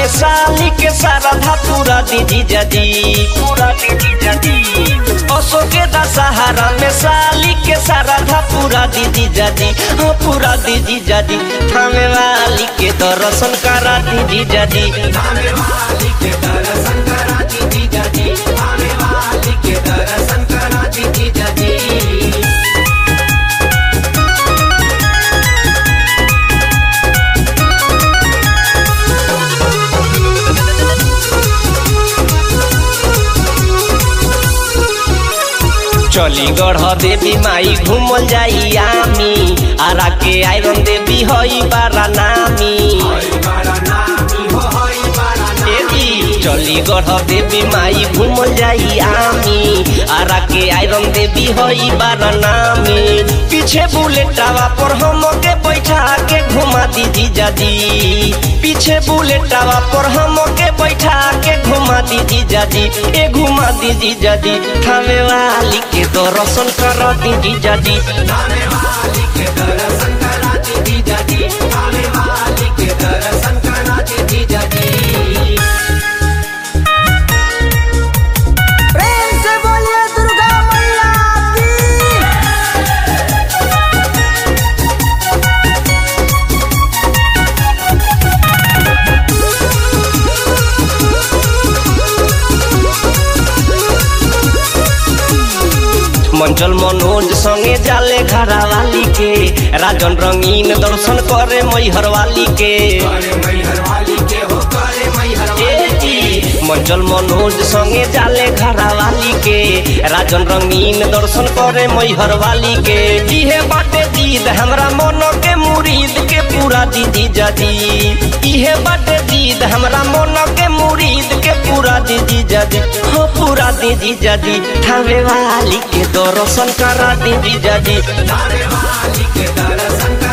साली के सारा धा पूरा दीदी जदी पूरा दीदी जदी असो के दशहरा में साली के सारा धा पूरा दीदी जदी हाँ पूरा दीदी जदी थामे वाली के दर्शन करा दीदी जदी थामे वाली के दर्शन करा दीदी जदी थामे वाली के दर्शन करा दीदी जदी चली गढ़ देवी माई घूमल जाई आमी आरा के आयरन देवी हई बारा नामी हई बारा नामी हो हई बारा देवी चली गढ़ देवी माई घूमल जाई आमी आरा के आयरन देवी हई बारा नामी पीछे बुलेटावा पर हम के बैठा के घुमा दीदी जादी पीछे बुलेटावा पर हम के बैठा के घुमा दीदी जादी ए घुमा दीदी जादी थामे वाली के दर्शन कर दीदी जादी थामे वाली के दर्शन करा दीदी जदी थामे वाली के दर्शन करा दीदी जदी प्रेम से बोलिए दुर्गा मैया की मंचल मनोज संगे जाले घरा वाली के राजन रंगीन दर्शन करे मैहर वाली के करे मैहर वाली के हो करे मैहर ए वाली जी, मंचल मनोज संगे जाले घरा वाली के राजन रंगीन दर्शन करे मैहर वाली के इहे बाटे जीद हमरा मन के मुरीद के पूरा दीदी जदी इहे बाटे जीद हमरा मन के मुरीद के पूरा दीदी जदी हो पूरा दीदी जदी ठावे वाली के दर्शन करा दीदी जदी थामे वाली के दर्शन